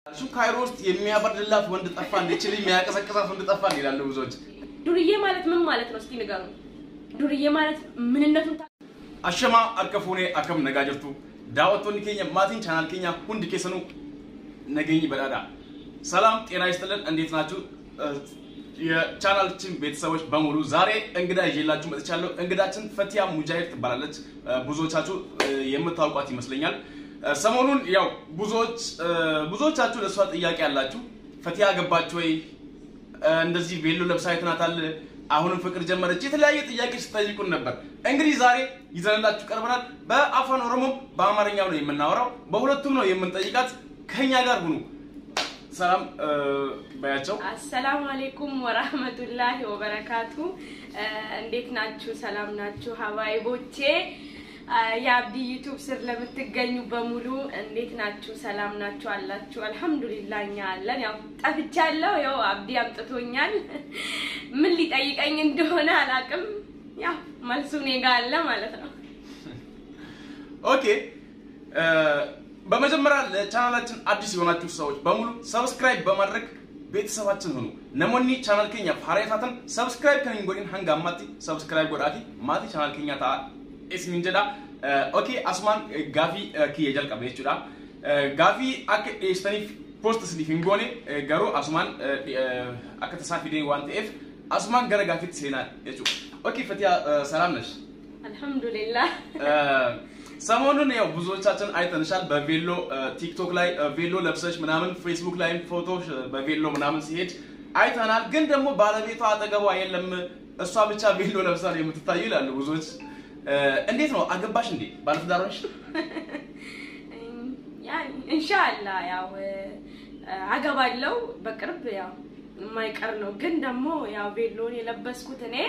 እሱ ካይሮ ውስጥ የሚያበርድላት ወንድ ጠፋ እንዲችል የሚያቀሰቅሳት ወንድ ጠፋ ይላሉ ብዙዎች። ዱርዬ ማለት ምን ማለት ነው? እስቲ ንገሩ። ዱርዬ ማለት ምንነቱን ታ- አሸማ akka fuunee akkam nagaa jirtu daawwattoonni keenya maatiin chaanaal keenya hundi keessanuu nageenyi badhaadha ሰላም ጤና ይስጥልን እንዴት ናችሁ የቻናላችን ቤተሰቦች በሙሉ ዛሬ እንግዳ ይዤላችሁ መጥቻለሁ እንግዳችን ፈቲያ ሙጃሂድ ትባላለች ብዙዎቻችሁ የምታውቋት ይመስለኛል ሰሞኑን ያው ብዙዎች ብዙዎቻችሁ ለእሷ ጥያቄ ያላችሁ ፈቲያ ገባች ወይ እንደዚህ ቬሎ ለብሳ አይተናታል አሁንም ፍቅር ጀመረች የተለያየ ጥያቄ ስጠይቁን ነበር እንግዲህ ዛሬ ይዘንላችሁ ቀርበናል በአፋን ኦሮሞም በአማርኛው ነው የምናወራው በሁለቱም ነው የምንጠይቃት ከኛ ጋር ሁኑ ሰላም በያቸው አሰላሙ አሌይኩም ወራህመቱላሂ ወበረካቱ። እንዴት ናችሁ? ሰላም ናችሁ? ሀባይቦቼ የአብዲ ዩቱብ ስር ለምትገኙ በሙሉ እንዴት ናችሁ? ሰላም ናችሁ አላችሁ? አልሐምዱሊላህ እኛ አለን። ያው ጠፍቻለሁ። ያው አብዲ አምጥቶኛል። ምን ሊጠይቀኝ እንደሆነ አላቅም። ያው መልሱ እኔ ጋ አለ ማለት ነው። ኦኬ በመጀመሪያ ለቻናላችን አዲስ የሆናችሁ ሰዎች በሙሉ ሰብስክራይብ በማድረግ ቤተሰባችን ሁኑ ነሞኒ ቻናል ኬኛ ፋሬታተን ሰብስክራይብ ከኒን ጎዲን hanga ammaatti ሰብስክራይብ godhaati maatii ቻናል ኬኛ ta'a isinin jedha ኦኬ asumaan gaafii kiyya jalqabe jechuudha gaafii akka dhiyeessitaniif post isiniif hin goone garuu asumaan akka tasaa fidee waan ta'eef asumaan gara gaafiitti seenaa jechuudha ኦኬ ፈቲያ ሰላም ነሽ አልሐምዱሊላህ ሰሞኑን ያው ብዙዎቻችን አይተንሻል በቬሎ ቲክቶክ ላይ ቬሎ ለብሰሽ ምናምን ፌስቡክ ላይም ፎቶ በቬሎ ምናምን ሲሄድ አይተናል። ግን ደግሞ ባለቤቷ አጠገቧ የለም፣ እሷ ብቻ ቬሎ ለብሳ ነው የምትታዩ ይላሉ ብዙዎች። እንዴት ነው አገባሽ እንዴ? ባለትዳር ነሽ? ያኒ ኢንሻአላ ያው አገባለው በቅርብ ያው የማይቀር ነው። ግን ደግሞ ያው ቬሎን የለበስኩት እኔ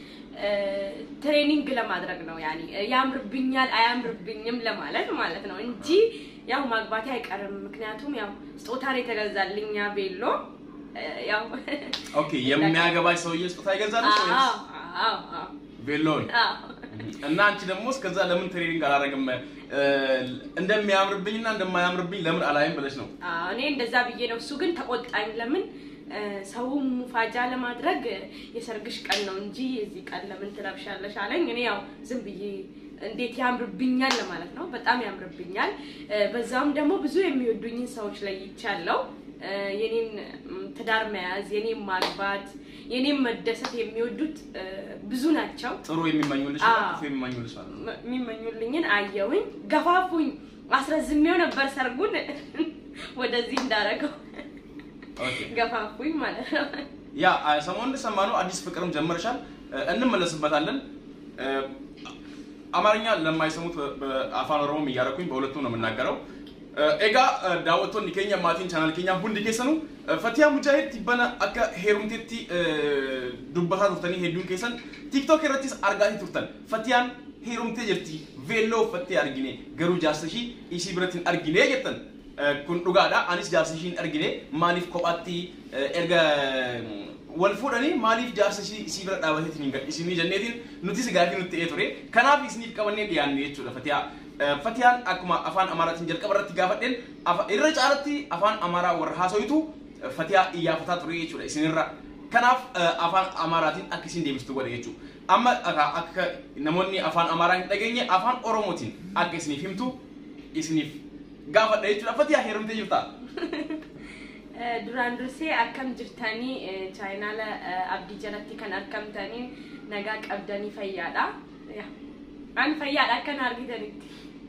ትሬኒንግ ለማድረግ ነው። ያኒ ያምርብኛል አያምርብኝም ለማለት ማለት ነው እንጂ ያው ማግባቴ አይቀርም። ምክንያቱም ያው ስጦታ ነው የተገዛልኝ ያ ቬሎ ያው ኦኬ የሚያገባሽ ሰውዬ ስጦታ ይገዛልሽ ወይስ አዎ አዎ አዎ ቬሎን? አዎ እና አንቺ ደግሞ እስከዛ ለምን ትሬኒንግ አላደረግም እንደሚያምርብኝና እንደማያምርብኝ ለምን አላይም ብለሽ ነው? አዎ እኔ እንደዛ ብዬ ነው። እሱ ግን ተቆጣኝ። ለምን ሰው ሙፋጃ ለማድረግ የሰርግሽ ቀን ነው እንጂ የዚህ ቀን ለምን ትለብሻለሽ አለኝ። እኔ ያው ዝም ብዬ እንዴት ያምርብኛል ለማለት ነው። በጣም ያምርብኛል። በዛውም ደግሞ ብዙ የሚወዱኝን ሰዎች ለይቻለሁ። የኔን ትዳር መያዝ፣ የኔን ማግባት፣ የኔን መደሰት የሚወዱት ብዙ ናቸው። ጥሩ የሚመኙልሽ አዎ። ክፉ የሚመኙልሽ ማለት ነው። የሚመኙልኝን አየውኝ፣ ገፋፉኝ። አስረዝሜው ነበር ሰርጉን ወደዚህ እንዳረገው ኦኬ ገፋፉኝ ማለት ነው። ያ ሰሞኑን እንደሰማነው አዲስ ፍቅርም ጀመርሻል፣ እንመለስበታለን። አማርኛ ለማይሰሙት በአፋን ኦሮሞም እያደረኩኝ በሁለቱም ነው የምናገረው። ኤጋ daawwattoonni keenya maatiin chaanal keenya hundi keessanuu Fatiyaa Mujaahid tibbana akka heerumteetti dubbataa turtanii hedduun keessan TikTok irrattis argaatii turtan. Fatiyaan heerumtee jirti veelloo uffattee argine garuu jaarsa ishii isii biratti hin argine jettan. Kun dhugaadha anis jaarsa ishii hin argine maaliif kophaatti erga wal fuudhanii maaliif jaarsa ishii isii bira dhaabateetiin hin gadhiisinii jenneetiin nutis gaafii nutti ta'ee ture. Kanaaf isiniif qabannee dhiyaanne jechuudha Fatiyaa. Fatiyaan akkuma afaan Amaaraatiin jalqaba irratti gaafadheen irra caalatti afaan Amaaraa warra haasoyitu Fatiyaa iyyafataa ture jechuudha isinirra. Kanaaf afaan Amaaraatiin akka isin deebistu godhe jechuudha. Amma akka namoonni afaan Amaaraa hin dhageenye afaan Oromootiin akka isiniif himtu isiniif gaafadha jechuudha. Fatiyaa heerumtee jirtaa? duraan dursee akkam jirtanii chaayinaala abdii jalatti kan argamtanii nagaa qabdanii fayyaadha. An fayyaadha akkan argitanitti.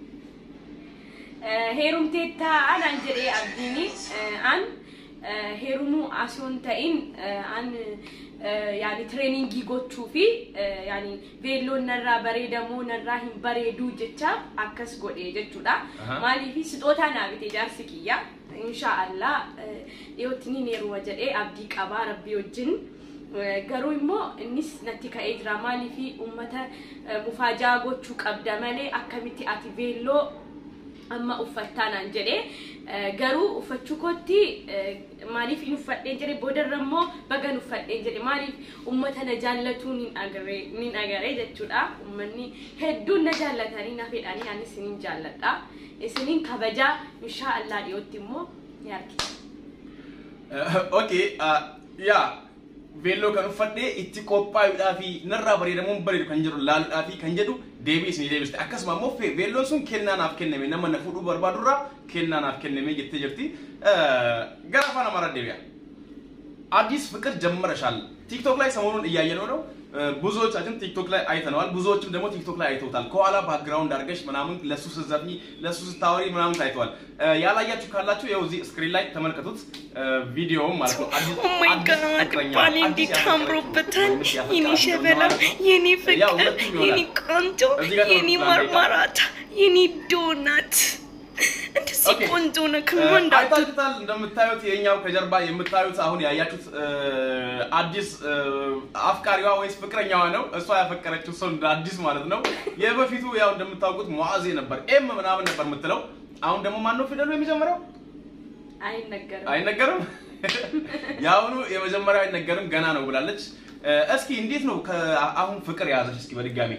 Heerumteetta anaan jedhee abdiini an heerumuu asoon ta'in an yaani tireeningii gochuu fi yaani veelloon narraa bareedamoo narraa hin bareeduu jecha akkas godhe jechuudha. Aha. Maaliif sixootaa naa bite jaarsi kiyya. Inshaallah dhiyootti ni heeruma jedhee abdii qabaa rabbii wajjin. Garuu immoo innis natti ka'ee jira maaliif uummata mufaajaa gochuu qabda malee akkamitti ati veelloo amma uffattaa naan jedhee garuu uffachuu kootti maaliif hin uffadheen jedhe boodarra immoo bagan uffadheen jedhe maaliif uummata na jaallatu nin agaree jechuudha uummanni hedduun na jaallatanii na fedhanii anis isinin jaalladha isinin kabajaa inshaa Allah dhiyootti immoo ni argina. Okay, yaa veelloo kan uffadhee itti qophaa'uudhaa fi narraa bareedamuun bareedu kan jedhu laaluudhaa fi kan jedhu deebii isinii deebiste. Akkasuma immoo veelloon sun kennaa naaf kenname nama na fuudhuu barbaadurraa kennaa naaf kenname jettee jirti. Gara afaan Amaaraa deebi'a. አዲስ ፍቅር ጀምረሻል። ቲክቶክ ላይ ሰሞኑን እያየነው ነው። ብዙዎቻችን ቲክቶክ ላይ አይተነዋል። ብዙዎችም ደግሞ ቲክቶክ ላይ አይተውታል። ከኋላ ባክግራውንድ አድርገሽ ምናምን ለሱ ስትዘፍኚ ለሱ ስታወሪ ምናምን ታይተዋል። ያላያችሁ ካላችሁ ያው እዚህ ስክሪን ላይ ተመልከቱት ቪዲዮውን ማለት ነው። አዲስ ኦ ማይ ጋድ ባሌ እንዴት አምሮበታል! የኔ ሸበላ፣ የኔ ፍቅር፣ የኔ ቆንጆ፣ የኔ ማርማራታ፣ የኔ ዶናት እንደዚህ ቆንጆ ነው። ከወንድ አይታችሁታል። እንደምታዩት የኛው ከጀርባ የምታዩት አሁን ያያችሁት አዲስ አፍቃሪዋ ወይስ ፍቅረኛዋ ነው። እሷ ያፈቀረችው ሰው እንደ አዲስ ማለት ነው። የበፊቱ ያው እንደምታውቁት ሙዓዜ ነበር፣ ኤም ምናምን ነበር የምትለው። አሁን ደግሞ ማን ነው ፊደሉ የሚጀምረው? አይነገርም። አይነገርም። የአሁኑ የመጀመሪያው አይነገርም ገና ነው ብላለች። እስኪ እንዴት ነው አሁን ፍቅር የያዘች? እስኪ በድጋሚ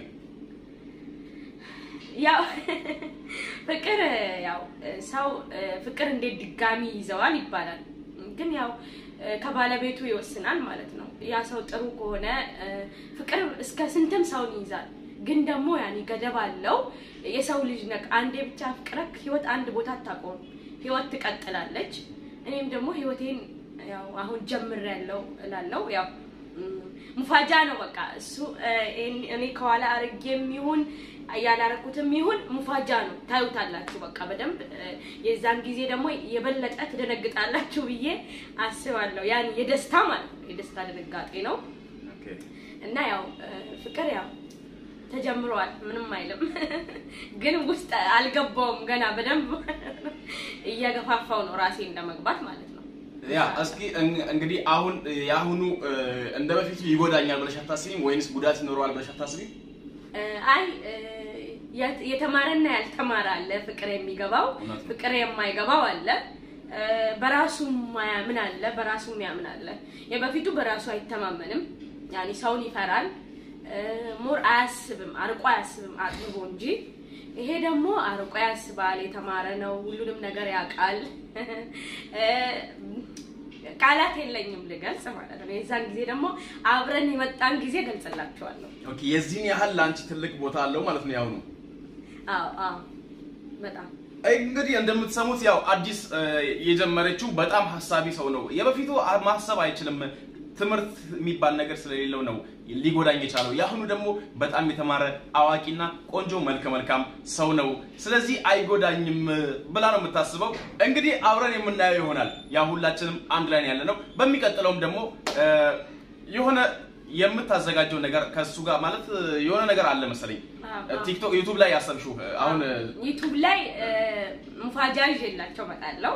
ያው ፍቅር ያው ሰው ፍቅር እንዴት ድጋሚ ይዘዋል ይባላል። ግን ያው ከባለቤቱ ይወስናል ማለት ነው። ያ ሰው ጥሩ ከሆነ ፍቅር እስከ ስንትም ሰውን ይይዛል። ግን ደግሞ ያኔ ገደብ አለው። የሰው ልጅ ነክ አንዴ ብቻ ፍቅረክ ህይወት አንድ ቦታ አታቆም። ህይወት ትቀጥላለች። እኔም ደግሞ ህይወቴን ያው አሁን ጀምሬያለሁ እላለሁ። ያው ሙፋጃ ነው በቃ እሱ እኔ ከኋላ አርጌም ይሁን ያላረኩትም ይሁን ሙፋጃ ነው። ታዩታላችሁ በቃ በደንብ የዛን ጊዜ ደግሞ የበለጠ ትደነግጣላችሁ ብዬ አስባለሁ። ያን የደስታ ማለት ነው የደስታ ድንጋጤ ነው እና ያው ፍቅር ያው ተጀምሯል። ምንም አይልም፣ ግን ውስጥ አልገባውም ገና በደንብ እየገፋፋው ነው ራሴ እንደመግባት ማለት ነው። ያ እስኪ እንግዲህ አሁን የአሁኑ እንደ በፊቱ ይጎዳኛል ብለሽ አታስቢም ወይንስ ጉዳት ይኖረዋል ብለሽ አታስቢም? አይ የተማረና ያልተማረ አለ። ፍቅር የሚገባው ፍቅር የማይገባው አለ። በራሱ ማያምን አለ፣ በራሱ የሚያምን አለ። የበፊቱ በራሱ አይተማመንም፣ ያኔ ሰውን ይፈራል፣ ሞር አያስብም፣ አርቆ አያስብም አጥብቦ እንጂ። ይሄ ደግሞ አርቆ ያስባል፣ የተማረ ነው፣ ሁሉንም ነገር ያውቃል። ቃላት የለኝም ልገልጽ ማለት ነው። የዛን ጊዜ ደግሞ አብረን የመጣን ጊዜ ገልጽላችኋለሁ። ኦኬ፣ የዚህን ያህል ለአንቺ ትልቅ ቦታ አለው ማለት ነው ያሁኑ። አዎ አዎ፣ በጣም እንግዲህ እንደምትሰሙት ያው አዲስ የጀመረችው በጣም ሀሳቢ ሰው ነው። የበፊቱ ማሰብ አይችልም ትምህርት የሚባል ነገር ስለሌለው ነው ሊጎዳኝ የቻለው። የአሁኑ ደግሞ በጣም የተማረ አዋቂና ቆንጆ መልከ መልካም ሰው ነው። ስለዚህ አይጎዳኝም ብላ ነው የምታስበው። እንግዲህ አብረን የምናየው ይሆናል። ያ ሁላችንም አንድ ላይ ያለ ነው። በሚቀጥለውም ደግሞ የሆነ የምታዘጋጀው ነገር ከሱ ጋር ማለት የሆነ ነገር አለ መሰለኝ። ቲክቶክ፣ ዩቱብ ላይ ያሰብሽው አሁን ዩቱብ ላይ ሙፋጃ ይዤላቸው እመጣለሁ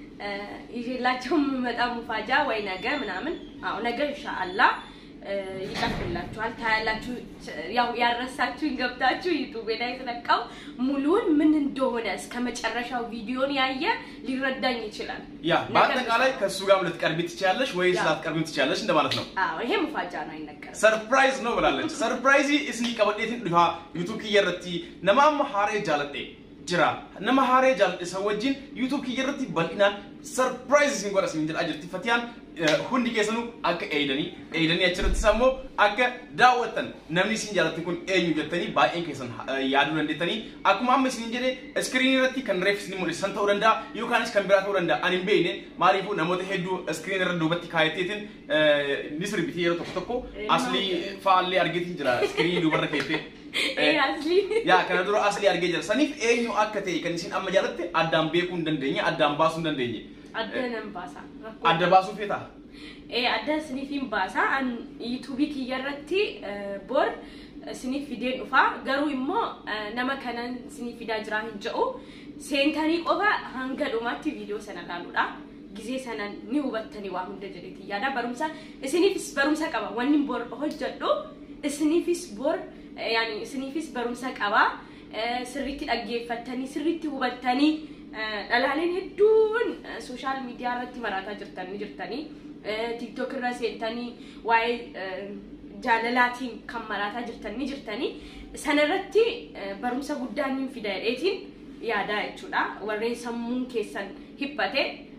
ይዤላቸው የምመጣ ሙፋጃ ወይ ነገ ምናምን አዎ ነገ ኢንሻአላህ ይቀርብላችኋል ታያላችሁ። ያው ያረሳችሁኝ ገብታችሁ ዩቱብ ላይ ስለቀው ሙሉን ምን እንደሆነ እስከ መጨረሻው ቪዲዮን ያየ ሊረዳኝ ይችላል። ያ በአጠቃላይ ከእሱ ጋር ልትቀርቢ ትችያለሽ ወይስ ላትቀርቢ ትችያለሽ እንደማለት ነው። አዎ ይሄ ሙፋጃ ነው፣ አይነገርም። ሰርፕራይዝ ነው ብላለች። ሰርፕራይዚ እስኒ ቀበዴትን ዱሃ ዩቱብ ኪየረቲ ነማም ሀሬ ጃለጤ jira nama haaree jaalladhe isa wajjin yuutuub kiyya irratti bal'inaan sarpiraayiz isin godha isin jedhaa jirti fatiyaan hundi keessanuu akka eeydanii eeydanii achirrattis ammoo akka daawwattan namni isin jaalatte kun eenyu jettanii baay'een keessan yaaduu dandeettanii akkuma amma isin jedhe iskiriinii irratti kan reef isin mul'isan ta'uu danda'a yookaanis kan biraa ta'uu danda'a ani hin beekne maaliifuu namoota hedduu iskiriinii irra duubatti kaayateetiin ni sirbiti yeroo tokko tokko aslii fa'aallee argeetiin jira iskiriinii duubarra keettee yaa kana dura asli argee jira saniif eenyu akka ta'e kan isin amma jaalatte addaan beekuu hin dandeenye addaan baasuu hin dandeenye. Adda nan baasa. Adda baasuu feeta? Ee adda isiniifin baasa an yuutuubii kiyya irratti bor isiniif fideen dhufaa garuu immoo nama kanan isiniif fidaa jiraa hin jedhu seentanii qofa hanga dhumaatti viidiyoo sana ilaaluudha. ጊዜ ሰነን ni hubattanii waa hunda jedheeti yaada barumsa isiniifis barumsa qaba wanni bor hojjedhu isiniifis bor yaani isiniifis barumsa qaba sirriitti dhaggeeffattanii sirriitti hubattanii dhalaaleen hedduun sooshaal miidiyaa irratti maraataa jirtan ni jirtanii tiiktook irra seentanii waa'ee jaalalaatiin kan maraataa jirtan ni jirtanii sanarratti barumsa guddaa ni fida jedheetiin yaadaa jechuudha warreen sammuun keessan hibbate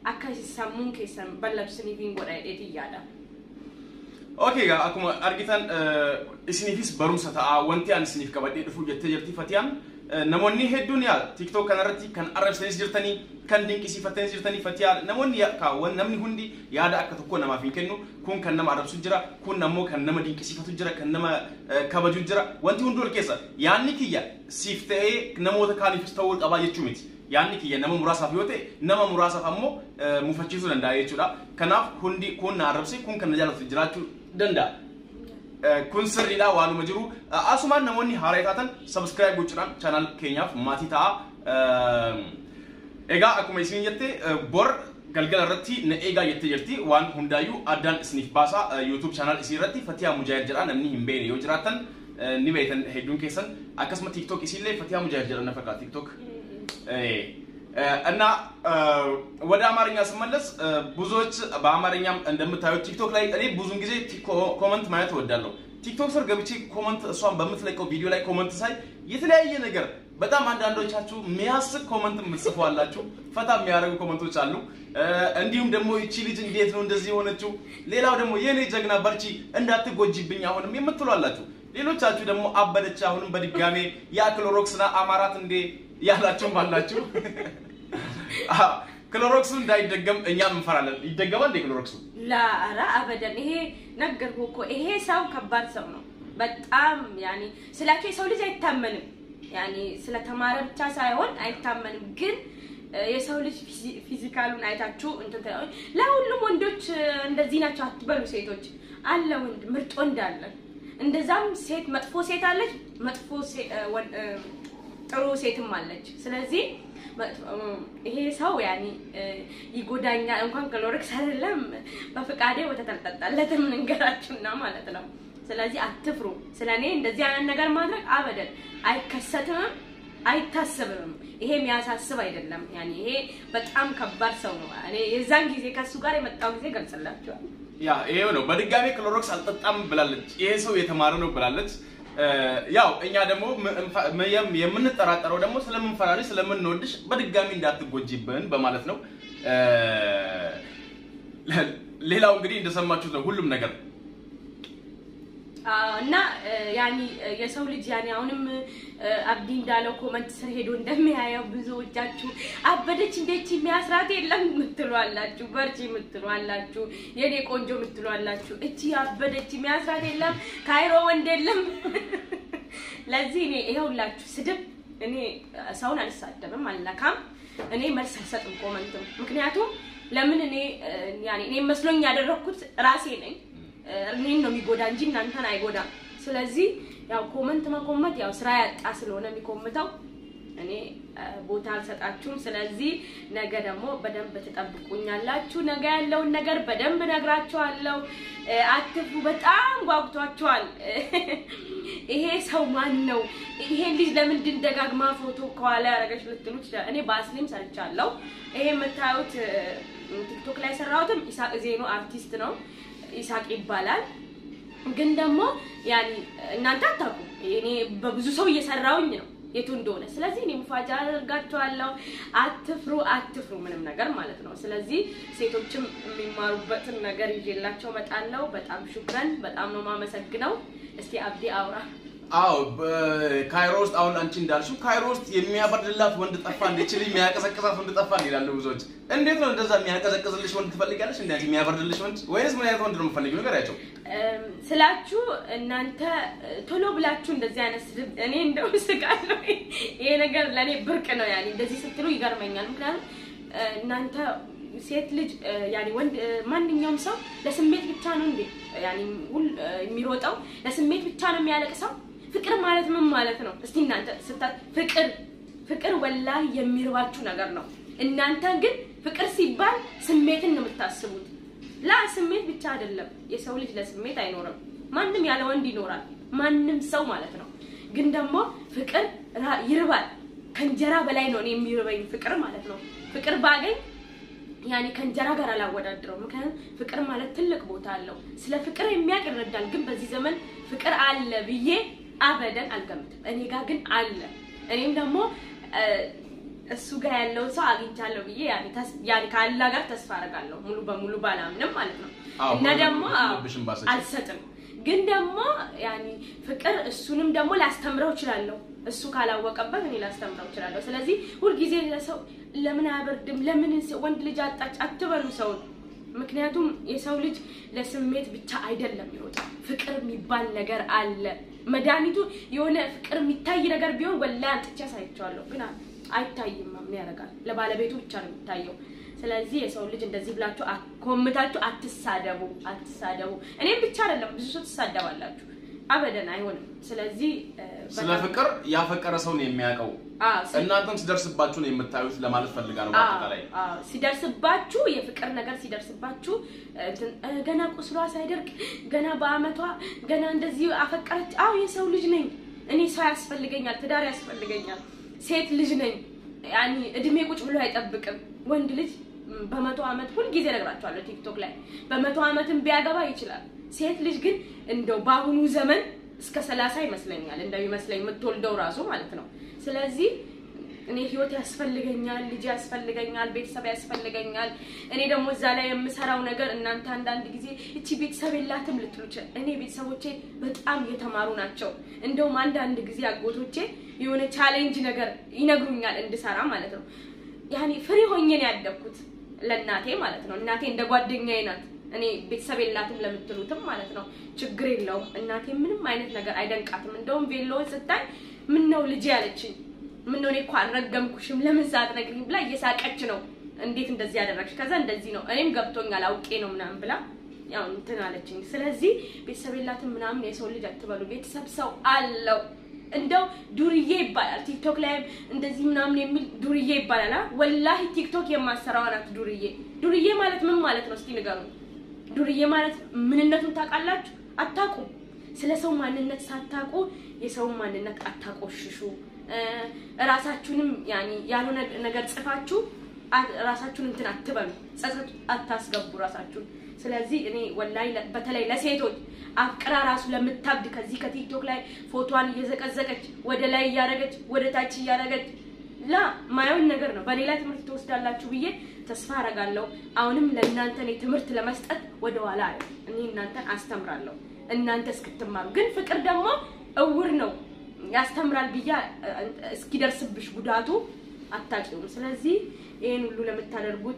akka sammuun keessan ballabsiniif hin godha jedheeti yaada. Okay, egaa akkuma argitan isiniifis barumsa ta'a wanti ani isiniif qabadhee dhufu jettee jirti Fatiyaan. Namoonni hedduun yaa TikTok kanarratti kan arrabsitanis jirtanii kan dinqisiifattanis jirtanii Fatiyaa namoonni kaawwan namni hundi yaada akka tokko namaaf hin kennu kun kan nama arrabsu jira kun ammoo kan nama dinqisiifatu jira kan nama kabaju jira wanti hundi ol keessa yaadni kiyya siif ta'ee namoota kaaniifis ta'uu qabaa jechuu miti. yaadni kiyya nama muraasaaf yoo ta'e nama muraasaaf ammoo mufachiisuu danda'a jechuudha. Kanaaf hundi kun na arrabse kun kan na jaallatu jiraachuu danda'a. Kun sirriidha waanuma jiru. Asumaan namoonni haaraa taatan sabskiraayib gochuudhaan chaanaal keenyaaf maatii ta'a. Egaa akkuma isin jette bor galgala irratti na eegaa jettee jirti waan hundaayyuu addaan isiniif baasa YouTube chaanaal isii irratti Fatiyaa Mujaahid jedha namni hin beekne yoo jiraatan ni beektan hedduun keessan akkasuma TikTok isiillee Fatiyaa Mujaahid jedha na fakkaata TikTok. እና ወደ አማርኛ ስመለስ ብዙዎች በአማርኛም እንደምታዩት ቲክቶክ ላይ እኔ ብዙን ጊዜ ኮመንት ማየት እወዳለሁ። ቲክቶክ ስር ገብቼ ኮመንት እሷን በምትለቀው ቪዲዮ ላይ ኮመንት ሳይ የተለያየ ነገር በጣም አንዳንዶቻችሁ የሚያስቅ ኮመንት የምትጽፉ አላችሁ፣ ፈታ የሚያደርጉ ኮመንቶች አሉ። እንዲሁም ደግሞ ይቺ ልጅ እንዴት ነው እንደዚህ የሆነችው? ሌላው ደግሞ የኔ ጀግና በርቺ፣ እንዳትጎጂብኝ አሁንም የምትሉ አላችሁ። ሌሎቻችሁ ደግሞ አበደች አሁንም በድጋሜ ያ ክሎሮክስና አማራት እንዴ ያላችሁም አላችሁ። ክሎሮክሱ እንዳይደገም እኛም እንፈራለን። ይደገማል እንዴ ክሎሮክሱ? ላራ አበደን። ይሄ ነገርኩህ እኮ ይሄ ሰው ከባድ ሰው ነው በጣም ያኔ ስላቸው የሰው ልጅ አይታመንም። ያኔ ስለተማረ ብቻ ሳይሆን አይታመንም። ግን የሰው ልጅ ፊዚካሉን አይታችሁ እንትን ለሁሉም ወንዶች እንደዚህ ናቸው አትበሉ። ሴቶች አለ ወንድ ምርጥ ወንድ አለ። እንደዛም ሴት መጥፎ ሴት አለች፣ መጥፎ ጥሩ ሴትም አለች። ስለዚህ ይሄ ሰው ያኔ ይጎዳኛል እንኳን ክሎሪክስ አይደለም በፍቃዴ ወተት አልጠጣለትም ልንገራችሁና ማለት ነው። ስለዚህ አትፍሩ። ስለ እኔ እንደዚህ አይነት ነገር ማድረግ አበደን አይከሰትምም አይታሰብም። ይሄ የሚያሳስብ አይደለም። ያኔ ይሄ በጣም ከባድ ሰው ነው። እኔ የዛን ጊዜ ከሱ ጋር የመጣው ጊዜ ገልጽላችኋል። ያ ይሄው ነው። በድጋሚ ክሎሮክስ አልጠጣም ብላለች። ይሄ ሰው የተማረ ነው ብላለች። ያው እኛ ደግሞ የምንጠራጠረው ደግሞ ስለምንፈራልሽ ስለምንወድሽ በድጋሚ እንዳትጎጂብን በማለት ነው። ሌላው እንግዲህ እንደሰማችሁት ነው ሁሉም ነገር እና ያኒ የሰው ልጅ ያኒ አሁንም አብዲ እንዳለው ኮመንት ስር ሄዶ እንደሚያየው ብዙዎቻችሁ አበደች እንዴች የሚያስራት የለም የምትሉ አላችሁ፣ በርቺ የምትሉ አላችሁ፣ የኔ ቆንጆ የምትሉ አላችሁ። እቺ አበደች የሚያስራት የለም ካይሮ ወንድ የለም። ለዚህ እኔ ይኸውላችሁ ስድብ እኔ ሰውን አልሳደብም፣ አልነካም። እኔ መልስ አልሰጥም ኮመንትም። ምክንያቱም ለምን እኔ ያኔ እኔ መስሎኝ ያደረኩት ራሴ ነኝ እኔን ነው የሚጎዳ እንጂ እናንተን አይጎዳም። ስለዚህ ያው ኮመንት መኮመት ያው ስራ ያጣ ስለሆነ የሚኮምተው እኔ ቦታ አልሰጣችሁም። ስለዚህ ነገ ደግሞ በደንብ ትጠብቁኛላችሁ። ነገ ያለውን ነገር በደንብ ነግራችኋለሁ። አትፍሩ። በጣም ጓጉቷችኋል። ይሄ ሰው ማን ነው? ይሄን ልጅ ለምንድን ደጋግማ ፎቶ ከኋላ ያደረገች ልትሉ ይችላል። እኔ በአስሊም ሰርቻለሁ። ይሄ የምታዩት ቲክቶክ ላይ ሰራሁትም ኢሳቅ ዜኖ አርቲስት ነው። ኢሳቅ ይባላል። ግን ደግሞ ያኒ እናንተ አታውቁም። እኔ በብዙ ሰው እየሰራውኝ ነው የቱ እንደሆነ። ስለዚህ እኔ ሙፋጃ አደርጋቸዋለሁ። አትፍሩ፣ አትፍሩ ምንም ነገር ማለት ነው። ስለዚህ ሴቶችም የሚማሩበትን ነገር ይዤላቸው እመጣለሁ። በጣም ሹክረን፣ በጣም ነው የማመሰግነው። እስቲ አብዲ አውራ። አዎ ካይሮ ውስጥ አሁን አንቺ እንዳልሽው ካይሮ ውስጥ የሚያበርድላት ወንድ ጠፋ፣ እንደችል የሚያቀዘቅዛት ወንድ ጠፋ ይላሉ ብዙዎች። እንዴት ነው እንደዛ የሚያቀዘቅዝልሽ ወንድ ትፈልጋለሽ? እንዴ የሚያበርድልሽ ወንድ ወይስ ምን አይነት ወንድ ነው የምፈልጊው? ንገሪያቸው ስላችሁ እናንተ ቶሎ ብላችሁ እንደዚህ አይነት ስድብ እኔ እንደው ስቃለሁ። ይሄ ነገር ለእኔ ብርቅ ነው። ያኔ እንደዚህ ስትሉ ይገርመኛል። ምክንያቱም እናንተ ሴት ልጅ ያኔ ወንድ ማንኛውም ሰው ለስሜት ብቻ ነው እንዴ ያኔ ሁል የሚሮጠው ለስሜት ብቻ ነው የሚያለቅሰው? ፍቅር ማለት ምን ማለት ነው? እስቲ እናንተ ስታ ፍቅር ፍቅር ወላሂ የሚርባችሁ ነገር ነው። እናንተ ግን ፍቅር ሲባል ስሜትን ነው የምታስቡት። ላ ስሜት ብቻ አይደለም። የሰው ልጅ ለስሜት አይኖርም። ማንም ያለ ወንድ ይኖራል፣ ማንም ሰው ማለት ነው። ግን ደግሞ ፍቅር ይርባል። ከእንጀራ በላይ ነው እኔ የሚርበኝ ፍቅር ማለት ነው። ፍቅር ባገኝ ያኔ ከእንጀራ ጋር አላወዳድረው። ምክንያቱም ፍቅር ማለት ትልቅ ቦታ አለው። ስለ ፍቅር የሚያውቅ ይረዳል። ግን በዚህ ዘመን ፍቅር አለ ብዬ አበደን አልገምትም። እኔ ጋር ግን አለ። እኔም ደግሞ እሱ ጋር ያለውን ሰው አግኝቻለሁ ብዬ ያኔ ተስ- ያኔ ከአላህ ጋር ተስፋ አደርጋለሁ ሙሉ በሙሉ ባላምንም ማለት ነው አዎ፣ እና ሙሉ ደግሞ በሙሉ አዎ፣ ልብሽን ባሰጪ። አልሰጥም ግን ደግሞ ያኔ ፍቅር እሱንም ደግሞ ላስተምረው እችላለሁ እሱ ካላወቀበት እኔ ላስተምረው እችላለሁ ስለዚህ ሁልጊዜ ለሰው ለምን አያበርድም ለምን ሰው- ወንድ ልጅ አጣች አትበሉ ሰውን ምክንያቱም የሰው ልጅ ለስሜት ብቻ አይደለም ይወጣል ፍቅር የሚባል ነገር አለ መድኃኒቱ የሆነ ፍቅር የሚታይ ነገር ቢሆን ወላሂ አምጥቼ አሳይቼዋለሁ ግን አ- አይታይም ምን ያደርጋል ለባለቤቱ ብቻ ነው የሚታየው ስለዚህ የሰው ልጅ እንደዚህ ብላችሁ አ- ኮምታችሁ አትሳደቡ አትሳደቡ እኔም ብቻ አይደለም ብዙ ሰው ትሳደባላችሁ አበደን አይሆንም ስለዚህ እ፣ ስለ በጣም- ፍቅር ያፈቀረ ሰው ነው የሚያውቀው። አዎ፣ ስለ- እናንተም ሲደርስባችሁ ነው የምታዩት ለማለት ፈልጋለሁ። አዎ፣ በአጠቃላይ አዎ። ሲደርስባችሁ የፍቅር ነገር ሲደርስባችሁ እንትን፣ እ፣ ገና ቁስሏ ሳይደርቅ ገና በአመቷ ገና እንደዚህ አፈቀረች። አዎ የሰው ልጅ ነኝ እኔ ሰው ያስፈልገኛል፣ ትዳር ያስፈልገኛል፣ ሴት ልጅ ነኝ። ያኒ እድሜ ቁጭ ብሎ አይጠብቅም ወንድ ልጅ ም፣ በመቶ አመት ሁልጊዜ እነግራቸዋለሁ ቲክቶክ ላይ በመቶ አመትም ቢያገባ ይችላል። ሴት ልጅ ግን እንደው በአሁኑ ዘመን እስከ ሰላሳ ይመስለኛል እንደሚመስለኝ የምትወልደው ራሱ ማለት ነው። ስለዚህ እኔ ህይወት ያስፈልገኛል፣ ልጅ ያስፈልገኛል፣ ቤተሰብ ያስፈልገኛል። እኔ ደግሞ እዛ ላይ የምሰራው ነገር እናንተ አንዳንድ ጊዜ እቺ ቤተሰብ የላትም ልትሉ ይችላል። እኔ ቤተሰቦቼ በጣም የተማሩ ናቸው። እንደውም አንዳንድ ጊዜ አጎቶቼ የሆነ ቻሌንጅ ነገር ይነግሩኛል እንድሰራ ማለት ነው። ያኔ ፍሪ ሆኜ ነው ያደግኩት ለእናቴ ማለት ነው። እናቴ እንደ ጓደኛዬ ናት። እኔ ቤተሰብ የላትም ለምትሉትም ማለት ነው ችግር የለውም። እናቴ ምንም አይነት ነገር አይደንቃትም። እንደውም ቬሎውን ስታይ ምን ነው ልጅ ያለችኝ ምን ነው እኔ እኮ አልረገምኩሽም ለምን ሳትነግሪኝ ብላ እየሳቀች ነው። እንዴት እንደዚህ ያደረግሽ? ከዛ እንደዚህ ነው እኔም ገብቶኛል አውቄ ነው ምናምን ብላ ያው እንትን አለችኝ። ስለዚህ ቤተሰብ የላትም ምናምን የሰው ልጅ አትበሉ። ቤተሰብ ሰው አለው። እንደው ዱርዬ ይባላል ቲክቶክ ላይም እንደዚህ ምናምን የሚል ዱርዬ ይባላል። አ ወላሂ ቲክቶክ የማሰራዋ ናት ዱርዬ። ዱርዬ ማለት ምን ማለት ነው? እስቲ ንገሩኝ። ዱርዬ ማለት ምንነቱን ታውቃላችሁ? አታውቁም። ስለ ሰው ማንነት ሳታውቁ የሰውን ማንነት አታቆሽሹ። እ፣ ራሳችሁንም ያኒ ያልሆነ ነገር ጽፋችሁ አ- ራሳችሁን እንትን አትበሉ፣ ጸጸት አታስገቡ ራሳችሁን። ስለዚህ እኔ ወላሂ ለ- በተለይ ለሴቶች አፍቅራ ራሱ ለምታብድ ከዚህ ከቲክቶክ ላይ ፎቶዋን እየዘቀዘቀች ወደ ላይ እያደረገች ወደ ታች እያደረገች ላ ማየውን ነገር ነው። በሌላ ትምህርት ትወስዳላችሁ ብዬ ተስፋ አረጋለሁ። አሁንም ለእናንተ እኔ ትምህርት ለመስጠት ወደ ኋላ አለ እኔ እናንተን አስተምራለሁ እናንተ እስክትማሩ። ግን ፍቅር ደግሞ እውር ነው ያስተምራል ብዬ እ፣ እስኪደርስብሽ ጉዳቱ አታውቂውም። ስለዚህ ይህን ሁሉ ለምታደርጉት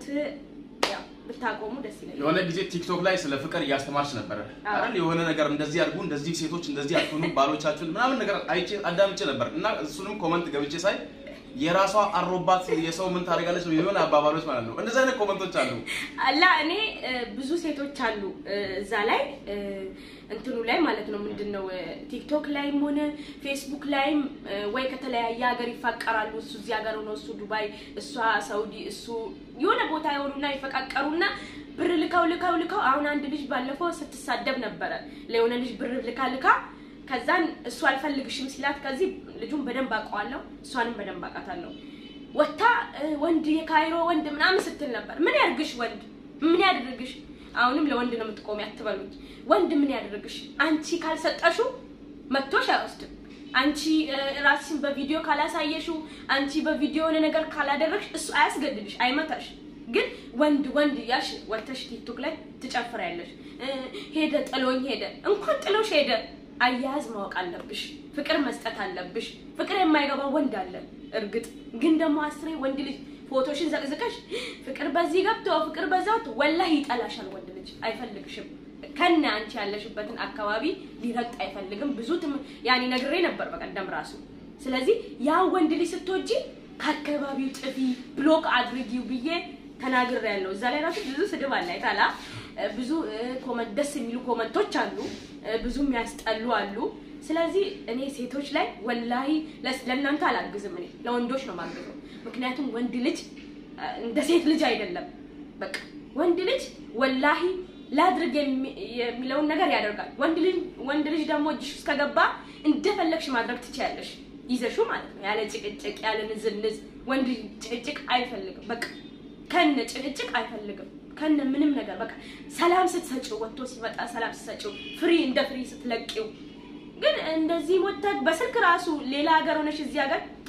ያው ብታቆሙ ደስ ይለኛል። የሆነ ጊዜ ቲክቶክ ላይ ስለ ፍቅር እያስተማርች ነበረ አዎ። አይደል? የሆነ ነገር እንደዚህ አድርጉ፣ እንደዚህ ሴቶች እንደዚህ አትሆኑ፣ ባሎቻችሁን ምናምን ነገር አይቼ አዳምጬ ነበር እና እሱንም ኮመንት ገብቼ ሳይ የራሷ አሮባት የሰው ምን ታደርጋለች የሆነ አባባሎች ማለት ነው። እንደዚህ አይነት ኮመንቶች አሉ። አላ እኔ እ፣ ብዙ ሴቶች አሉ እ፣ እዛ ላይ እ፣ እንትኑ ላይ ማለት ነው ምንድን ነው እ፣ ቲክቶክ ላይም ሆነ ፌስቡክ ላይም እ፣ ወይ ከተለያየ ሀገር ይፋቀራሉ። እሱ እዚህ ሀገር ሆኖ እሱ ዱባይ፣ እሷ ሳውዲ፣ እሱ የሆነ ቦታ የሆኑና ይፈቃቀሩና ብር ልካው ልካው ልካው አሁን አንድ ልጅ ባለፈው ስትሳደብ ነበረ ለሆነ ልጅ ብር ልካ ልካ ከዛን እሱ አልፈልግሽም ሲላት ከዚህ ልጁን በደንብ አውቀዋለሁ እሷንም በደንብ አውቃታለሁ ወታ እ፣ ወንድ የካይሮ ወንድ ምናምን ስትል ነበር። ምን ያድርግሽ ወንድ ምን ያድርግሽ? አሁንም ለወንድ ነው የምትቆሚ አትበሉኝ። ወንድ ምን ያድርግሽ? አንቺ ካልሰጠሹ መጥቶሽ አይወስድም። አንቺ እ፣ ራስሽን በቪዲዮ ካላሳየሽው፣ አንቺ በቪዲዮ የሆነ ነገር ካላደረግሽ እሱ አያስገድድሽ፣ አይመታሽ። ግን ወንድ ወንድ እያልሽ ወጥተሽ ቲክቶክ ላይ ትጨፍሪያለሽ። እ፣ ሄደ ጥሎኝ ሄደ። እንኳን ጥሎሽ ሄደ አያያዝ ማወቅ አለብሽ። ፍቅር መስጠት አለብሽ። ፍቅር የማይገባው ወንድ አለ። እርግጥ ግን ደግሞ አስሬ ወንድ ልጅ ፎቶሽን ዘቅዝቀሽ ፍቅር በዚህ ገብቶ ፍቅር በዛ ወጥቶ ወላሂ ይጠላሻል። ወንድ ልጅ አይፈልግሽም። ከነ አንቺ ያለሽበትን አካባቢ ሊረግጥ አይፈልግም። ብዙ ትም ያኔ ነግሬ ነበር በቀደም ራሱ። ስለዚህ ያ ወንድ ልጅ ስትወጂ ከአካባቢው ጥፊ ብሎክ አድርጊው ብዬ ተናግሬ ያለው እዛ ላይ ራሱ ብዙ ስድብ አለ አይታላ ብዙ እ፣ ኮመንት ደስ የሚሉ ኮመንቶች አሉ እ፣ ብዙ የሚያስጠሉ አሉ። ስለዚህ እኔ ሴቶች ላይ ወላሂ ለስ- ለእናንተ አላግዝም። እኔ ለወንዶች ነው ማግዘው። ምክንያቱም ወንድ ልጅ እ፣ እንደ ሴት ልጅ አይደለም። በቃ ወንድ ልጅ ወላሂ ላድርግ የሚ- የሚለውን ነገር ያደርጋል። ወንድ ልጅ ወንድ ልጅ ደግሞ እጅሽ ውስጥ ከገባ እንደፈለግሽ ማድረግ ትችያለሽ፣ ይዘሹ ማለት ነው፣ ያለ ጭቅጭቅ ያለ ንዝንዝ። ወንድ ልጅ ጭቅጭቅ አይፈልግም። በቃ ከነ ጭቅጭቅ አይፈልግም። ከነ ምንም ነገር በቃ ሰላም ስትሰጪው ወጥቶ ሲመጣ ሰላም ስትሰጪው ፍሪ እንደ ፍሪ ስትለቂው ግን እንደዚህ ወጥተህ በስልክ ራሱ ሌላ ሀገር ሆነሽ እዚህ ሀገር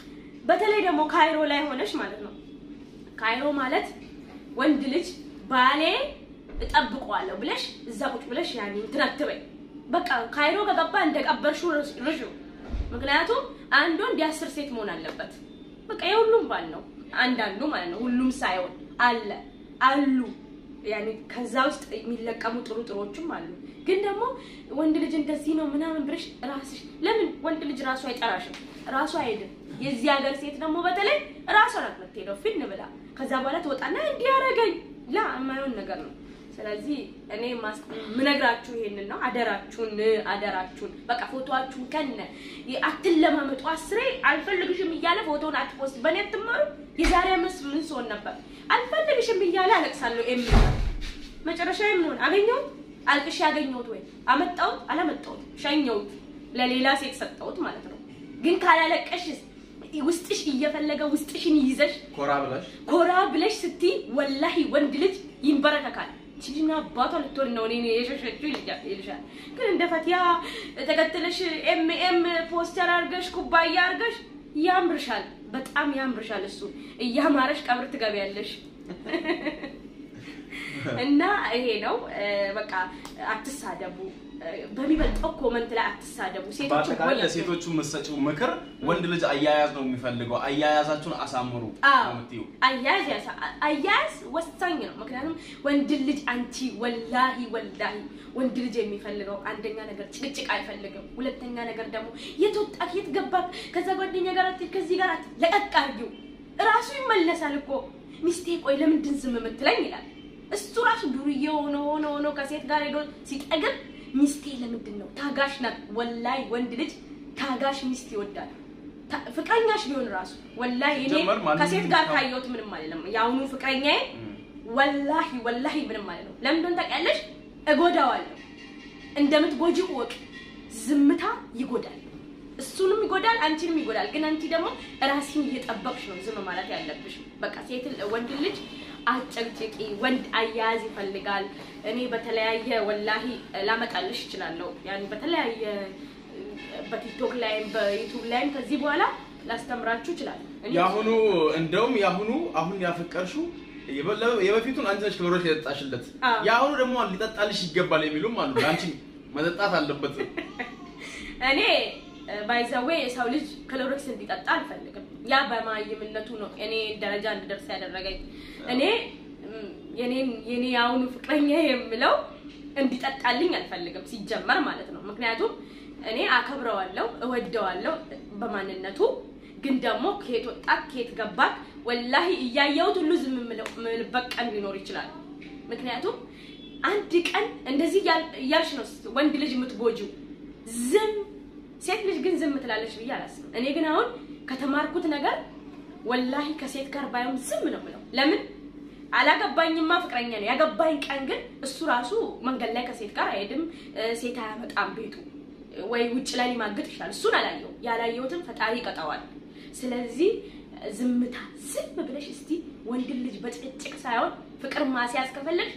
በተለይ ደግሞ ካይሮ ላይ ሆነሽ ማለት ነው። ካይሮ ማለት ወንድ ልጅ ባሌ እጠብቀዋለሁ ብለሽ እዛ ቁጭ ብለሽ ያኔ እንትን አትበይ። በቃ ካይሮ ከገባ እንደቀበርሽው ርሹ። ምክንያቱም አንድ ወንድ የአስር ሴት መሆን አለበት። በቃ የሁሉም ባል ነው አንዳንዱ ማለት ነው። ሁሉም ሳይሆን አለ አሉ ያኔ ከዛ ውስጥ የሚለቀሙ ጥሩ ጥሮችም አሉ። ግን ደግሞ ወንድ ልጅ እንደዚህ ነው ምናምን ብለሽ ራስሽ ለምን ወንድ ልጅ ራሱ አይጠራሽም? ራሱ አይሄድም። የዚህ ሀገር ሴት ደግሞ በተለይ ራሷ ናት የምትሄደው ፊን ብላ ከዛ በኋላ ትወጣና እንዲህ ያደረገኝ ላ የማይሆን ነገር ነው። ስለዚህ እኔ ምነግራችሁ ይሄንን ነው። አደራችሁን አደራችሁን በቃ ፎቶዋችሁን ከነ አትለማመጡ። አስሬ አልፈልግሽም እያለ ፎቶውን አትፖስት። በእኔ አትማሩ። የዛሬ አምስት ምን ስሆን ነበር አልፈልግሽም እያለ አለቅሳለሁ። ኤም መጨረሻ ምን ሆነ? አገኘሁት አልቅሽ ያገኘሁት ወይ አመጣሁት አላመጣሁት ሸኘሁት፣ ለሌላ ሴት ሰጠሁት ማለት ነው። ግን ካላለቀሽስ ውስጥሽ እየፈለገ ውስጥሽን ይዘሽ ኮራ ብለሽ ኮራ ብለሽ ስትይ ወላሂ ወንድ ልጅ ይንበረከካል። ችግና አባቷ ልትሆን ነው እኔ የሸሸችው ይልሻል። ግን እንደ ፈቲያ ተከትለሽ ኤም ኤም ፖስተር አድርገሽ ኩባያ አድርገሽ ያምርሻል፣ በጣም ያምርሻል። እሱ እያማረሽ ቀብር ትገቢያለሽ። እና ይሄ ነው በቃ አትሳደቡ። በሚበልጠው ኮመንት ላይ አትሳደቡ። ሴቶች በአጠቃላይ ለሴቶቹ የምትሰጪው ምክር ወንድ ልጅ አያያዝ ነው የሚፈልገው። አያያዛችሁን አሳምሩ ነው የምትይው። አያያዝ ያሳ አያያዝ ወሳኝ ነው። ምክንያቱም ወንድ ልጅ አንቺ ወላሂ ወላሂ ወንድ ልጅ የሚፈልገው አንደኛ ነገር ጭቅጭቅ አይፈልግም። ሁለተኛ ነገር ደግሞ የት ወጣት የት ገባት ከዛ ጓደኛ ጋር አትሄድ ከዚህ ጋር አትሄድ ለቀቅ አድርጊው። እራሱ ይመለሳል እኮ ሚስቴ ቆይ ለምንድን ዝም የምትለኝ ይላል። እሱ ራሱ ዱርዬ ሆኖ ሆኖ ሆኖ ከሴት ጋር ሄዶ ሲጠግብ ሚስቴ ለምንድን ነው ታጋሽ ናት። ወላይ ወንድ ልጅ ታጋሽ ሚስት ይወዳል። ፍቅረኛሽ ቢሆን ራሱ ወላይ እኔ ከሴት ጋር ካየሁት ምንም አይደለም። የአሁኑ ፍቅረኛዬ ወላሂ ወላሂ ምንም አይደለም። ለምን እንደሆነ ታውቂያለሽ? እጎዳዋለሁ። እንደምትጎጂ ወቅ ዝምታ ይጎዳል። እሱንም ይጎዳል፣ አንቺንም ይጎዳል። ግን አንቺ ደግሞ ራስን እየጠበቅሽ ነው ዝም ማለት ያለብሽ። በቃ ሴት ወንድ ልጅ አጨቅጭቂ ወንድ አያያዝ ይፈልጋል። እኔ በተለያየ ወላሂ ላመጣልሽ እችላለሁ። ያን በተለያየ በቲክቶክ ላይም በዩቱብ ላይም ከዚህ በኋላ ላስተምራችሁ እችላለሁ። የአሁኑ እንደውም የአሁኑ አሁን ያፈቀርሽው የበፊቱን አንቺ ነሽ ክሎሮክስ የጠጣሽለት፣ የአሁኑ ደግሞ ሊጠጣልሽ ይገባል የሚሉም አሉ። ለአንቺ መጠጣት አለበት። እኔ ባይዘዌ የሰው ልጅ ክሎሮክስ እንዲጠጣ አልፈልግም። ያ በማይምነቱ ነው እኔ ደረጃ እንድደርስ ያደረገኝ። እኔ የኔን የኔ የአሁኑ ፍቅረኛ የምለው እንዲጠጣልኝ አልፈልግም ሲጀመር ማለት ነው። ምክንያቱም እኔ አከብረዋለሁ፣ እወደዋለሁ በማንነቱ ግን ደግሞ ከየት ወጣ ከየት ገባ ወላሂ እያየሁት ሁሉ ዝም የምልበት ቀን ሊኖር ይችላል። ምክንያቱም አንድ ቀን እንደዚህ እያልሽ ነው ወንድ ልጅ የምትጎጂው ዝም ሴት ልጅ ግን ዝም ትላለች ብዬ አላስብም። እኔ ግን አሁን ከተማርኩት ነገር ወላሂ ከሴት ጋር ባይሆን ዝም ነው የምለው። ለምን አላገባኝማ ፍቅረኛ ነው። ያገባኝ ቀን ግን እሱ ራሱ መንገድ ላይ ከሴት ጋር አይሄድም፣ ሴት አያመጣም ቤቱ ወይ ውጭ ላይ ሊማግጥ ይችላል። እሱን አላየው። ያላየሁትን ፈጣሪ ይቀጣዋል። ስለዚህ ዝምታ ዝም ብለሽ እስቲ ወንድ ልጅ በጭቅጭቅ ሳይሆን ፍቅር ማስያዝ ከፈለግሽ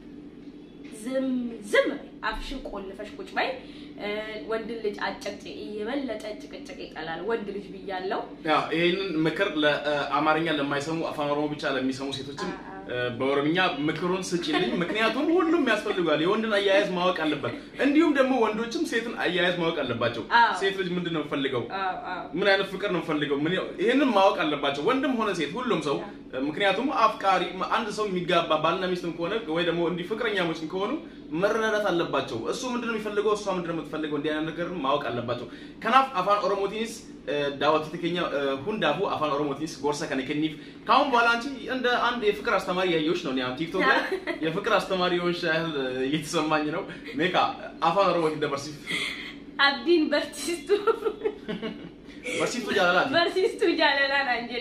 ዝም ዝም አፍሽን ቆልፈሽ ቁጭ በይ። ወንድ ልጅ አጨቅጭ የበለጠ ጭቅጭቅ ይጠላል ወንድ ልጅ ብያለው። ይህንን ምክር ለአማርኛ ለማይሰሙ አፋን ኦሮሞ ብቻ ለሚሰሙ ሴቶችም በኦሮምኛ ምክሩን ስጪልኝ። ምክንያቱም ሁሉም ያስፈልጓል። የወንድን አያያዝ ማወቅ አለበት። እንዲሁም ደግሞ ወንዶችም ሴትን አያያዝ ማወቅ አለባቸው። ሴት ልጅ ምንድን ነው የምፈልገው? ምን አይነት ፍቅር ነው የምፈልገው? ይህንን ማወቅ አለባቸው፣ ወንድም ሆነ ሴት፣ ሁሉም ሰው። ምክንያቱም አፍቃሪ አንድ ሰው የሚጋባ ባልና ሚስትም ከሆነ ወይ ደግሞ እንዲህ ፍቅረኛሞች ከሆኑ መረዳዳት አለባቸው። እሱ ምንድን ነው የሚፈልገው፣ እሷ ምንድን ነው የምትፈልገው? እንዲህ አይነት ነገር ማወቅ አለባቸው። ከናፍ አፋን ኦሮሞቲንስ ዳወት ትከኛ ሁንዳፉ አፋን ኦሮሞቲንስ ጎርሰ ከነ ከኒፍ ካሁን በኋላ አንቺ እንደ አንድ የፍቅር አስተማሪ ያየሁሽ ነው። ያን ቲክቶክ ላይ የፍቅር አስተማሪ የሆንሽ ያህል እየተሰማኝ ነው። ሜካ አፋን ኦሮሞቲ ደበርሲፍ አብዲን በርሲስቱ በርሲፍቱ ጃለላ በርሲስቱ ጃለላ ናንጀዴ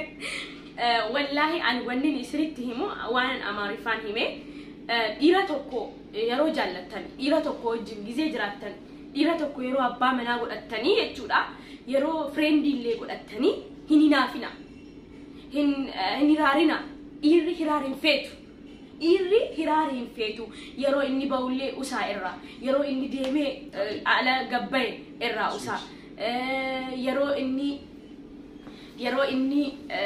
ወላሂ አን ወኒን isinitti himu waan amaariffaan hime dhiira tokko yeroo jaallattan dhiira tokko wajjin gizee jiraattan dhiira tokko yeroo abbaa manaa godhattanii jechuudha yeroo fireendii illee godhattanii hin hinaafina hin hiraarina dhiirri hiraar hin feetu dhiirri hiraar hin feetu yeroo inni ba'ullee usaa irraa yeroo inni deemee ala gabbaye irraa usaa yeroo inni yeroo inni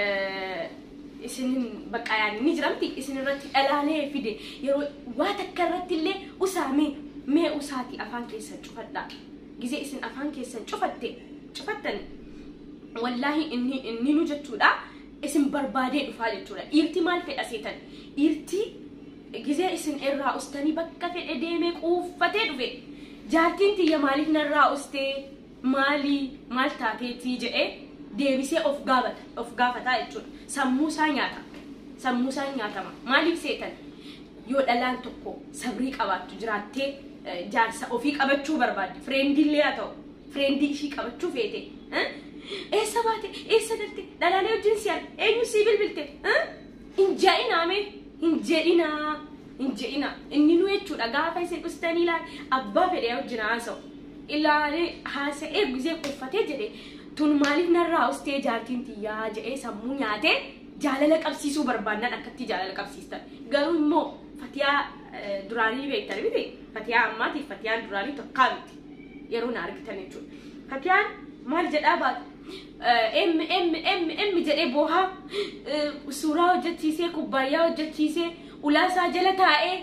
isin bakka yaani ni jiramti isin irratti dhalaalee fide yeroo waa takka irratti illee usaamee mee usaati afaan keessan cufadhaa gizee isin afaan keessan cufatte cufattan wallaahi inni inni nu jechuudha isin barbaadee dhufaa jechuudha dhiirti maal fedha seetan dhiirti gizee isin irraa ustanii bakka fedhe deemee quuffatee dhufe jaartiin tiyya maaliif narraa ustee maalii maal taateetii jedhee deebisee of gaafata of gaafataa jechuudha sammuu isaa nyaata sammuu isaa nyaatama maaliif seetan yoo dhalaan tokko sabrii qabaattu jiraattee jaarsa ofii qabachuu barbaadde fireendillee haa ta'u fireendii ishii qabachuu feete eessa baate eessa galte dhalaalee wajjin si arge eenyu sii bilbilte hin jedhinaame hin jedhinaa hin jedhina inni nu jechuudha gaafa isin dhustanii ilaale abbaa fedhee wajjin haasa'u ilaalee haasa'ee gizee kuffatee jedhe tun maaliif narraa ustee jaartiin tiyyaa jedhee sammuu nyaatee jaalala qabsiisuu barbaannan akkatti jaalala qabsiistan garuu immoo fatiyaa duraanii beektan miti fatiyaa ammaatiif fatiyaan duraanii tokkaa miti yeroo na argitan jechuudha fatiyaan maal jedhaa baatu emmi emmi emmi emmi jedhee boohaa suuraa hojjechiisee kubbaayyaa hojjechiisee ulaasaa jala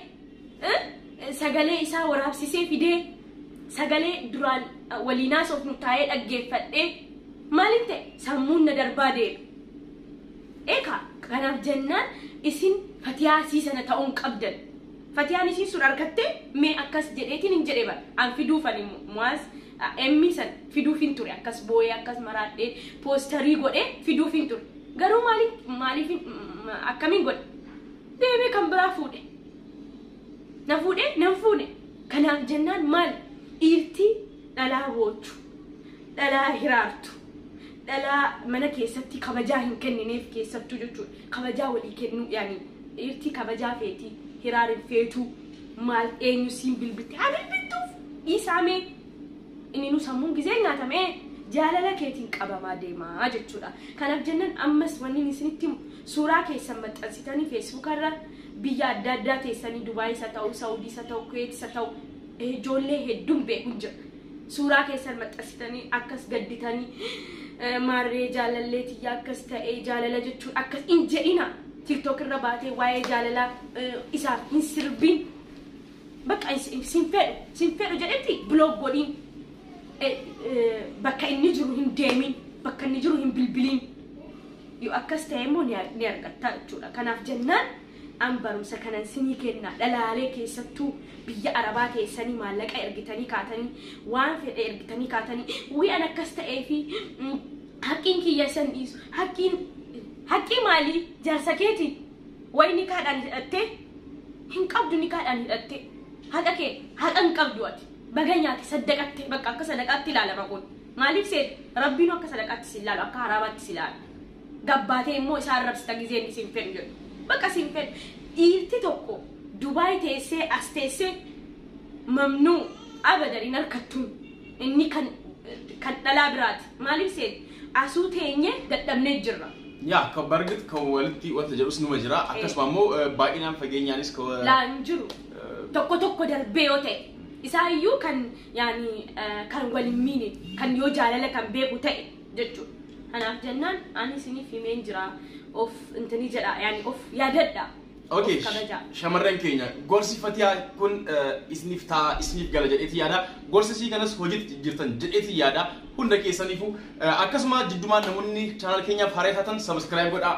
taa'ee sagalee isaa waraabsisee fidee sagalee duraan waliinaa soofnu taa'ee dhaggeeffadhee maaliin ta'e sammuun na darbaa deema. Eeka kanaaf jennaan isin fatiyaa isii sana ta'uun qabdan. Fatiyaan isiin sun argattee mee akkas jedheetiin hin jedhee bara. An fiduufan muwaas emmi san fiduuf hin ture akkas booyee akkas maraadhee poostarii godhee fiduuf hin ture. Garuu maaliif maaliif akkamiin godhe? Deemee kan biraa fuudhe. Na fuudhee nan fuudhe. Kanaaf jennaan maal dhiirtii dhalaa boochu dhalaa hiraartu dhalaa mana keessatti kabajaa hin kennineef keessattuu jechuudha. Kabajaa walii kennuu yaani dhiirtii kabajaa feetii hiraarin feetuu maal eenyu siin bilbilte haa bilbiltuuf dhiisaamee inni nu sammuun gizee nyaatamee jaalala keetiin qabamaa deemaa jechuudha. Kanaaf jennaan ammas wanni isinitti suuraa keessan maxxansitanii feesbuukarra biyya adda addaa teessanii Dubaayis haa ta'u, Saawudiis haa ta'u, Kuweetis haa ta'u ijoollee hedduun beekuun jira. Suuraa keessan maxxansitanii akkas gadditanii maarree jaalallee tiyyaa akkas ta'ee jaalala jechuun akkas hin jedhina. TikTok irra baatee waa'ee jaalalaa isaaf hin sirbiin. Bakka sin fedhu sin fedhu jedhetti biloog godhiin bakka inni jiru hin deemin bakka inni jiru hin bilbiliin. Yoo akkas ta'e immoo ni argatta jechuudha. Kanaaf jennaan an barumsa kanan sinii kenna dhalaalee keessattuu biyya arabaa keessanii maallaqa ergitanii kaatanii waan fedhe ergitanii kaatanii wi'an akkas ta'ee fi haqqiin kiyya san dhiisu haqqiin haqqii maalii jaarsa keeti wayi ni kaadhaan hidhattee hin qabdu ni kaadhaan hidhattee haqa kee haqa hin qabdu ati baga nyaate saddaqatte bakka akka sadaqaatti ilaalama kun maaliif seet rabbiin akka sadaqaatti si ilaalu akka haraabaatti si ilaalu gabbaatee immoo isaan rabsita gizeen isin fedhu jedhu bakka isin fedhu dhiirti tokko dubaay teessee as teessee mamnuu abadan hin harkattuun inni kan kan dhalaa biraati maaliif seet asuu teenye dadhabnee jirra. yaa ka bargit ka walitti wanta jedhus numa jira akkasuma immoo baay'inaan fageenyaanis ka laan jiru tokko tokko darbee yoo ta'e isaayyuu kan yaani kan waliin miine kan yoo jaalala kan beeku ta'e jechuudha. Kanaaf jennaan ani isiniif himeen jira of intini jedha yaani of yaadadha. Okay, Of kabajaa. shamarran keenya gorsi fatiyaa kun isiniif ta'a isiniif gala jedheeti yaada gorsi isii kanas hojiitti jirtan jedheeti yaada hunda keessaniifu akkasuma jiddumaan namoonni chaanal keenyaaf haaraa taatan sabskiraayib godhaa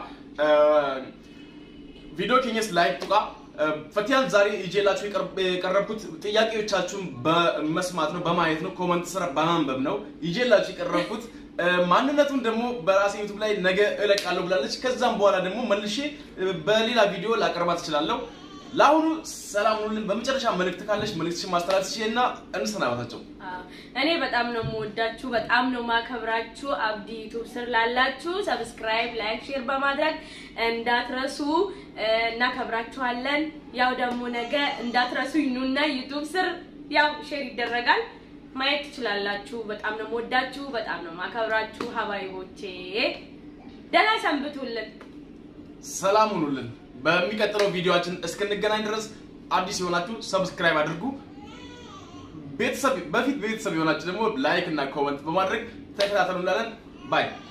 ቪዲዮ ኬኛስ ላይክ ጡቃ ፈቲያን ዛሬ ይዤላችሁ የቀረብኩት ጥያቄዎቻችሁን በመስማት ነው በማየት ነው ኮመንት ስራ በማንበብ ነው ይዤላችሁ የቀረብኩት ማንነቱን ደግሞ በራሴ ዩቱብ ላይ ነገ እለቃለሁ ብላለች። ከዛም በኋላ ደግሞ መልሼ በሌላ ቪዲዮ ላቀርባት እችላለሁ። ለአሁኑ ሰላም ሁኑልን። በመጨረሻ መልእክት ካለች መልእክትሽን ማስተላለፍ ትችልና እንሰናበታቸው። አዎ፣ እኔ በጣም ነው የምወዳችሁ፣ በጣም ነው ማከብራችሁ። አብዲ ዩቱብ ስር ላላችሁ ሰብስክራይብ፣ ላይክ፣ ሼር በማድረግ እንዳትረሱ። እናከብራችኋለን። ያው ደግሞ ነገ እንዳትረሱ ይኑና ዩቱብ ስር ያው ሼር ይደረጋል ማየት ትችላላችሁ። በጣም ነው የምወዳችሁ፣ በጣም ነው ማከብራችሁ። ሀባይቦቼ ደህና ሰንብቱልን። ሰላም ሁኑልን። በሚቀጥለው ቪዲዮአችን እስክንገናኝ ድረስ አዲስ የሆናችሁ ሰብስክራይብ አድርጉ። ቤተሰብ በፊት ቤተሰብ የሆናችሁ ደግሞ ላይክ እና ኮመንት በማድረግ ተከታተሉ እንላለን። ባይ